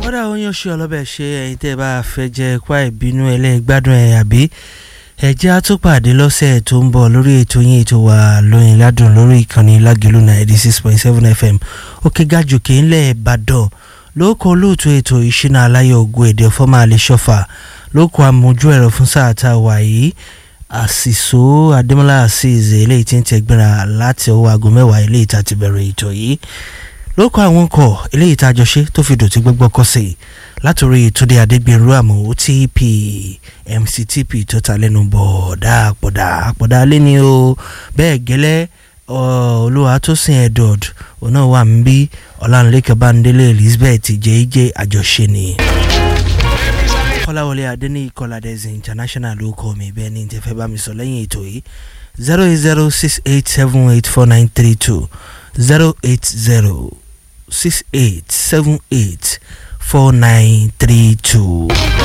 kódà oyin oṣù ọlọ́bẹ̀ ṣe ẹ̀yin tẹ́ ẹ bá fẹ́ jẹ kwá ìbínú ẹlẹ́gbádùn ẹ̀ àbí ẹ̀jẹ̀ á tún pàdé lọ́sẹ̀ tó ń bọ̀ lórí ètò yín ètò wa lóyin ládùn lórí ìkànnì lágẹ̀lú ninety six point seven fm òkè gàjòkè ńlẹ̀ ìbàdàn lóko olóòtú ètò ìṣúná aláyọ̀ ògùn èdè ọ̀fọ́mà àlẹ́ṣọ́fà lóko amójú ẹ̀rọ fún sáà tá a wà yìí àṣìṣó adémọlá azeez eléyìí tí ń tẹgbẹ́ra láti ọwọ́ aago mẹ́wàá eléyìí tá a ti bẹ̀rẹ̀ ètò yìí lóko àwọn ọkọ̀ eléyìí tá a jọ ṣe tó fi dòtí gbogbo kọ́ sí i látòrí túndé adégbèrú àmọ́ otp mctp tó ta lẹ́nu bọ̀ọ̀dà àpọ̀dà àpọ̀dà lé ní o bẹ́ẹ̀ gẹ́lẹ́ olúwa tó sìn edward òun náà wà ń bí ọ̀lànlẹ́kẹ̀ bándélé elizabeth jẹ́ẹ́jẹ́ àjọṣe ni kọ́láwọlé adéníyí kọ́ládẹ́sì international ló kọ́ mi bẹ́ẹ̀ ni tẹ́fẹ́ bá mi sọ lẹ́yìn ètò yìí zero eight zero six eight seven eight four nine three two zero eight zero six eight seven eight four nine three two.